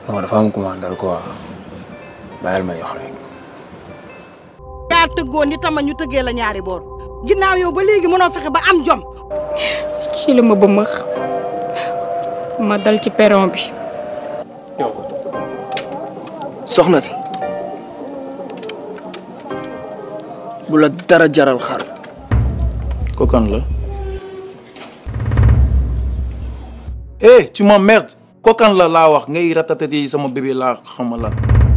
non dafa am commandal quoi bàyyil ma yox rek yaa tëggoon ni tama ñu tëggee la ñaari boor ginnaaw yow ba léegi mënoo fexe ba am jom ci la ma bëmëx ma dal ci perron bi soxna si bu la dara jaral xar ko kan la eh tu m'emmerdes ko kan la laa wax ngay ratatati sama bébé laa xama la